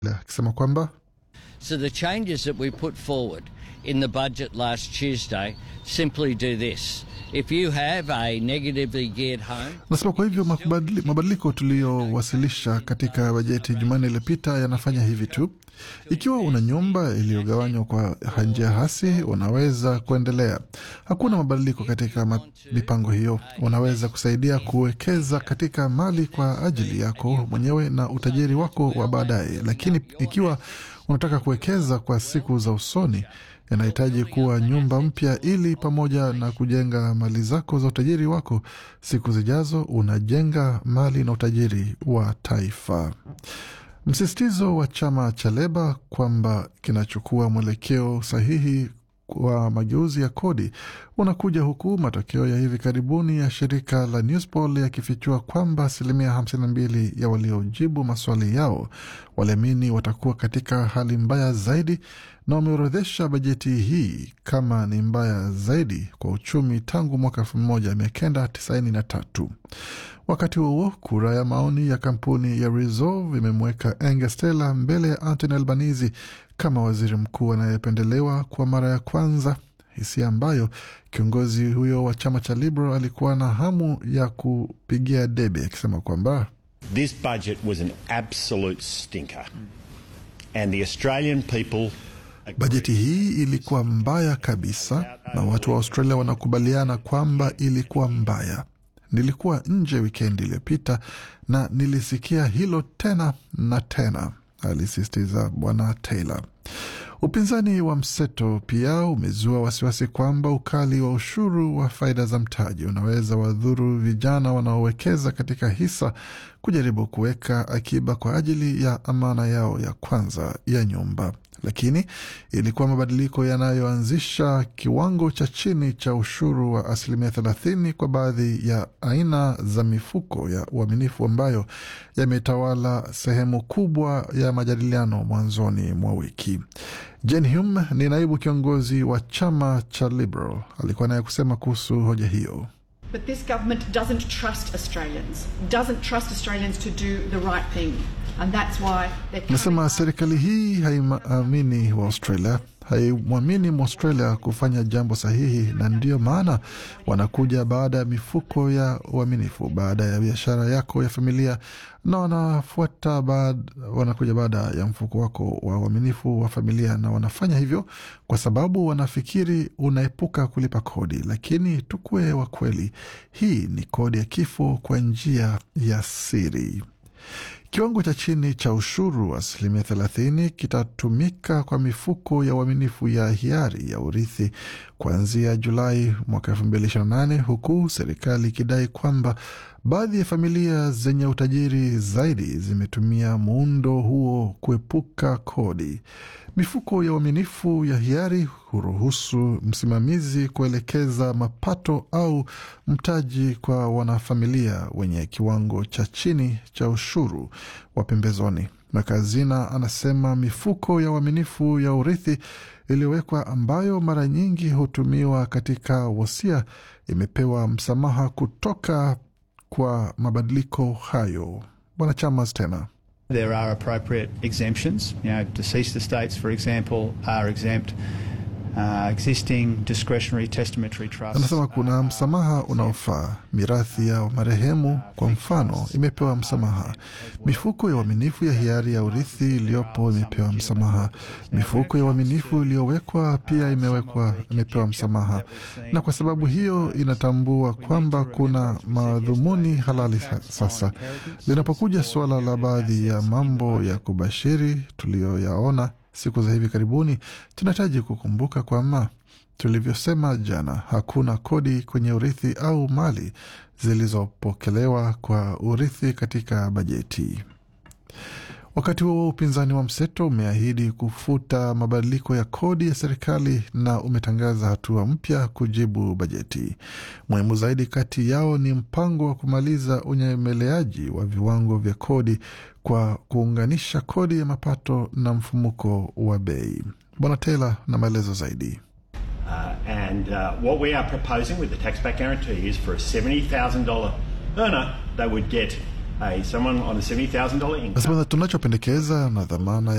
akisema kwamba So the changes that we put forward in the budget last Tuesday simply do this. If you have a negatively geared home, Nasema kwa hivyo makubadili- mabadiliko tuliyowasilisha katika bajeti Jumanne iliyopita yanafanya hivi tu. Ikiwa una nyumba iliyogawanywa kwa njia hasi, unaweza kuendelea. Hakuna mabadiliko katika ma- mipango hiyo. Unaweza kusaidia kuwekeza katika mali kwa ajili yako mwenyewe na utajiri wako wa baadaye, lakini ikiwa unataka kuwekeza kwa siku za usoni inahitaji kuwa nyumba mpya ili pamoja na kujenga mali zako za utajiri wako siku zijazo, unajenga mali na utajiri wa taifa. Msisitizo wa chama cha Leba kwamba kinachukua mwelekeo sahihi wa mageuzi ya kodi unakuja huku matokeo ya hivi karibuni ya shirika la Newspoll yakifichua kwamba asilimia 52 ya waliojibu maswali yao waliamini watakuwa katika hali mbaya zaidi na wameorodhesha bajeti hii kama ni mbaya zaidi kwa uchumi tangu mwaka 1993. Wakati huo kura ya maoni ya kampuni ya Resolve imemweka Angus Taylor mbele ya Anthony Albanese kama waziri mkuu anayependelewa kwa mara ya kwanza, hisia ambayo kiongozi huyo wa chama cha Liberal alikuwa na hamu ya kupigia debe, akisema kwamba This budget was an absolute stinker. And the Australian people bajeti hii ilikuwa mbaya kabisa, na watu wa Australia wanakubaliana kwamba ilikuwa mbaya. Nilikuwa nje wikendi iliyopita na nilisikia hilo tena na tena, alisisitiza Bwana Taylor. Upinzani wa mseto pia umezua wasiwasi kwamba ukali wa ushuru wa faida za mtaji unaweza wadhuru vijana wanaowekeza katika hisa kujaribu kuweka akiba kwa ajili ya amana yao ya kwanza ya nyumba. Lakini ilikuwa mabadiliko yanayoanzisha kiwango cha chini cha ushuru wa asilimia thelathini kwa baadhi ya aina za mifuko ya uaminifu ambayo yametawala sehemu kubwa ya majadiliano mwanzoni mwa wiki. Jen Hume ni naibu kiongozi wa chama cha Liberal, alikuwa naye kusema kuhusu hoja hiyo. But this government doesn't trust Australians, doesn't trust Australians to do the right thing. And that's why they're coming Nasema up- serikali hii haiamini wa Australia, haimwamini Mwaustralia kufanya jambo sahihi, na ndiyo maana wanakuja baada ya mifuko ya uaminifu, baada ya biashara yako ya familia, na wanafuata baad, wanakuja baada ya mfuko wako wa uaminifu wa familia, na wanafanya hivyo kwa sababu wanafikiri unaepuka kulipa kodi. Lakini tukuwe wa kweli, hii ni kodi ya kifo kwa njia ya siri. Kiwango cha chini cha ushuru wa asilimia thelathini kitatumika kwa mifuko ya uaminifu ya hiari ya urithi kuanzia Julai mwaka elfu mbili ishirini na nane huku serikali ikidai kwamba baadhi ya familia zenye utajiri zaidi zimetumia muundo huo kuepuka kodi. Mifuko ya uaminifu ya hiari huruhusu msimamizi kuelekeza mapato au mtaji kwa wanafamilia wenye kiwango cha chini cha ushuru wa pembezoni. Makazina anasema mifuko ya uaminifu ya urithi iliyowekwa ambayo mara nyingi hutumiwa katika wasia imepewa msamaha kutoka kwa mabadiliko hayo. Bwana Chamas tena There are appropriate exemptions. You know, deceased estates, for example, are exempt. Uh, existing discretionary testamentary trusts. anasema kuna msamaha unaofaa. Mirathi ya marehemu kwa mfano imepewa msamaha. Mifuko ya uaminifu ya hiari ya urithi iliyopo imepewa msamaha. Mifuko ya uaminifu iliyowekwa pia imewekwa imepewa msamaha, na kwa sababu hiyo inatambua kwamba kuna madhumuni halali sa- sasa. Linapokuja suala la baadhi ya mambo ya kubashiri tuliyoyaona siku za hivi karibuni, tunahitaji kukumbuka kwamba tulivyosema jana, hakuna kodi kwenye urithi au mali zilizopokelewa kwa urithi katika bajeti. Wakati huo upinzani wa mseto umeahidi kufuta mabadiliko ya kodi ya serikali na umetangaza hatua mpya kujibu bajeti. Muhimu zaidi kati yao ni mpango wa kumaliza unyemeleaji wa viwango vya kodi kwa kuunganisha kodi ya mapato na mfumuko wa bei. Bwana Taylor na maelezo zaidi. Uh, and uh, what we are proposing with the tax back guarantee is for a $70,000 earner, they would get a someone on a $70,000 income. Nasema tunachopendekeza na dhamana